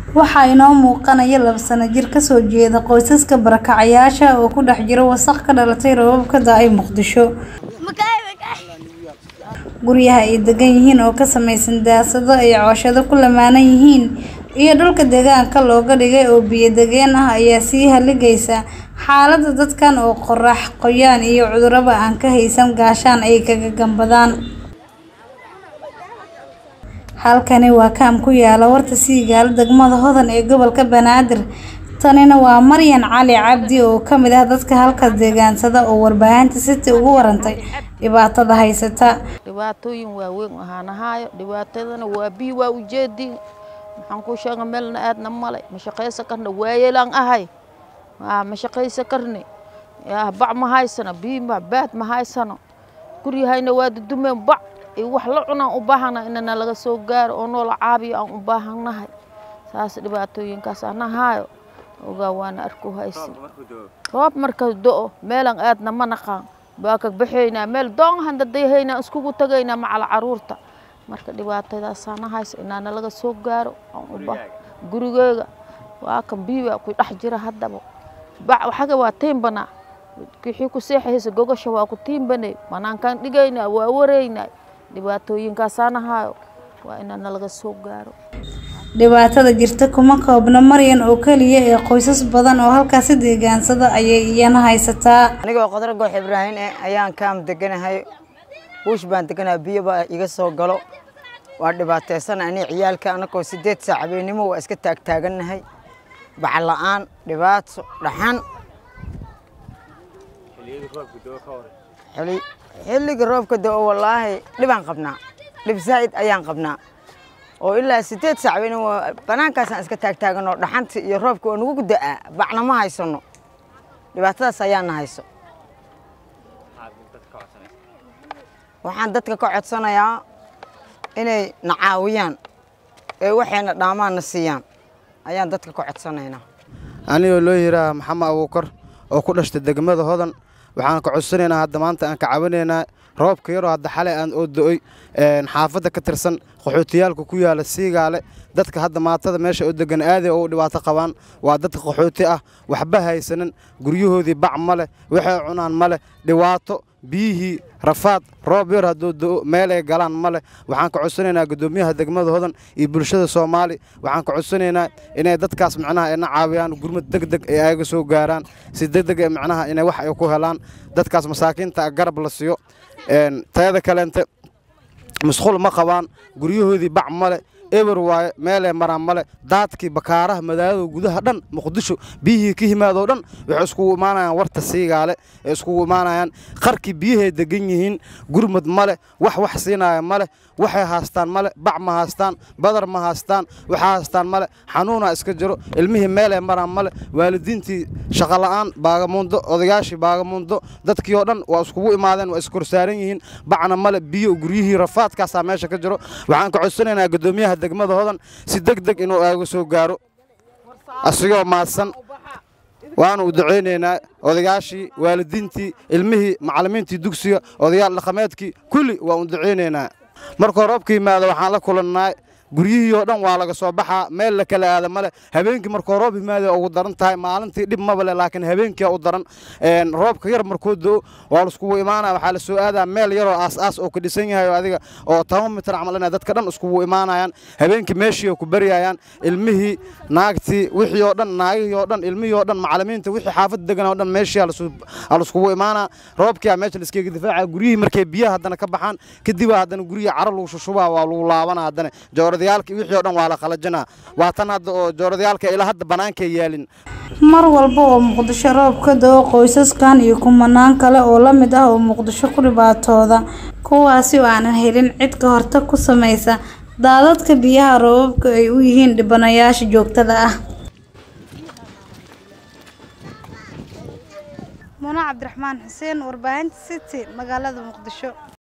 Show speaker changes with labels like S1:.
S1: Waxaa inoo muuqanaya laba sano jir ka soo jeeda qoysaska barakacayaasha oo ku dhex jira wasakh ka dhalatay roobab ka da'ay Muqdisho. Guryaha ay degan yihiin oo ka samaysan daasado ay cooshado ku lamaanan yihiin iyo dhulka deegaanka looga dhigay oo biyo degeen ah ayaa sii haligaysa xaaladda dadkan oo qorrax, qoyaan iyo cudurraba aan ka haysan gaashaan ay kaga gambadaan. Halkani waa kaam ku yaalla warta Siigaalo degmada Hodan ee gobolka Banaadir. Tanina waa Maryan Cali Cabdi oo ka mid ah dadka halkaas deegaansada oo warbaahinta City uga warantay dhibaatada haysata.
S2: dhibaatooyin waaweyn waxaan ahaayo dhibaatadana waa biyo waa ujeedin maxaan kuu sheega meelna aadna male ma shaqaysan karna waayeelaan ahay aa ma shaqaysan karni yaa bac ma haysano biyo ma baad ma haysano guryahayna waa dudumeen bac iyo wax la cunaan u baahana inana laga soo gaaro oo noola caabiyo aan u baahannahay saas dhibaatooyinkaas aan ahaayo ogaa waana arku haysi roob marka do-o meelan aadna ma naqaan baa ka baxaynaa meel doon handadayahaynaa iskugu tagaynaa macal caruurta marka dhibaatadaasaan hayso inaana laga soo gaaro aan u bah gurigeyga waa kan biyo waa ku dhex jira haddaba bac waxaga waa tiimbanaa wixii ku seexaysa gogasha waa ku tiimbanay banaankaan dhigaynaa waa wareynaa dhibaatooyinkaasaan ahaayo waa inaana laga soo gaaro
S1: Dhibaatada jirta kuma koobna Maryan oo kaliya ee qoysas badan oo halkaasi deegaansada ayay iyana haysataa.
S3: anigoo qadar goox ibraahin eh ayaan kaam deganahay buush baan deganahay biyo baa iga soo galo waa dhibaataysan ani ciyaalka anagoo sideed saac habeenimo waa iska taagtaagannahay bacal la'aan dhibaato dhaxan xili- xilliga roobka da'o wallaahi dhibaan qabnaa dhib zaa'id ayaan qabnaa oo ilaa sideed saac habeenimo banaankaasaan iska taagtaaganoo dhaxanta iyo roobka oo nagu da'aa bacna ma haysano dhibaatadaas ayaana hayso waxaan dadka ka codsanayaa inay na caawiyaan ee waxayna dhaamaanna siiyaan ayaan dadka ka codsanaynaa
S4: anigoo loo yidhaaha maxamed abuukar oo ku dhashtay degmada hodan waxaan ka codsanaynaa hadda maanta aan ka caawinaynaa roobka yaroo hadda xalay aan oo do'oy xaafadda ka tirsan qaxootiyaalka ku yaala siigaale dadka hadda maatada meesha oo degan aaday oo u dhibaato qabaan waa dadka qaxooti ah waxba haysanin guryahoodii bac ma leh waxay cunaan ma leh dhibaato biyihii rafaad roob yar hadduu do'o meelay galaan ma leh waxaan ka codsanaynaa guddoomiyaha degmada hodan iyo bulshada soomaali waxaan ka codsanaynaa inay dadkaas macnaha ina caawiyaan gurmad deg deg ee ayaga soo gaaraan si deg deg ee macnaha inay wax ay ku helaan dadkaas masaakiinta garab la siiyo tayada kaleente masquul ma qabaan guryahoodii bac ma leh eber waaye meelay maraan male daadkii bakaaraha magaalada gudaha dhan muqdisho biyihii ka yimaadoo dhan waxay iskugu imaanayaan warta siigaale ee iskugu imaanayaan qarkii biyahay degan yihiin gurmad male wax wax siinaya male waxay haastaan male bac ma haastaan badar ma haastaan waxa haastaan male xanuuna iska jiro ilmihii meelay maraan male waalidiintii shaqola'aan baagamuundo odayaashii baagamuundo dadkii oo dhan waa iskugu imaadeen waa iskorsaaran yihiin bacna male biyo guryihii rafaadkaasaa meesha ka jiro waxaan ka codsanaynaa guddoomiyaha degmada hodan si deg deg inuu aaga soo gaaro asigoo maadsan waanu u ducaynaynaa odayaashii waalidiintii ilmihii macallimiintii dugsiga odayaal dhaqameedkii kulli waa u ducaynaynaa markuu roobka yimaado waxaan la kulannaa guryihii oo dhan waa laga soo baxaa meel la kala aada male habeenkii markuu roob yimaada ugu daran tahay maalintii dhib maba le laakiin habeenkii u daran roobka yar markuu do waa laiskugu imaanaya waxaa la soo aadaa meel yaroo aas-aas oo ka dhisan yahay oo adiga oo toban mitir camal inay dadka dhan iskugu imaanayaan habeenkii meeshii oo ku baryayaan ilmihii naagtii wixii oo dhan naagihii oo dhan ilmihii oo dhan macallimiinta wixii xaafadda degan oo dhan meeshii aa laiskugu imaanaa roobkii aa meesha laiskaga difaaca guryihii markay biyaha haddana ka baxaan kadib haddana guryihi caro lagu shushubaa waa lagu laabana haddana jooradayaalka wixii oo dhan waa la qalajinaa waa tan hadda oo jooradayaalka ilaa hadda banaanka yaalin
S1: Mar walba oo Muqdisho roob ka da'o qoysaskan iyo kumanaan kale oo la mid ah oo Muqdisho ku dhibaatooda kuwaasi oo aanan helin cid ka hortag ku samaysa daadadka biyaha roobabka ay u yihiin dhibanayaasha joogtada ah. Muna Cabdiraxmaan Xuseen warbaahinta City magaalada Muqdisho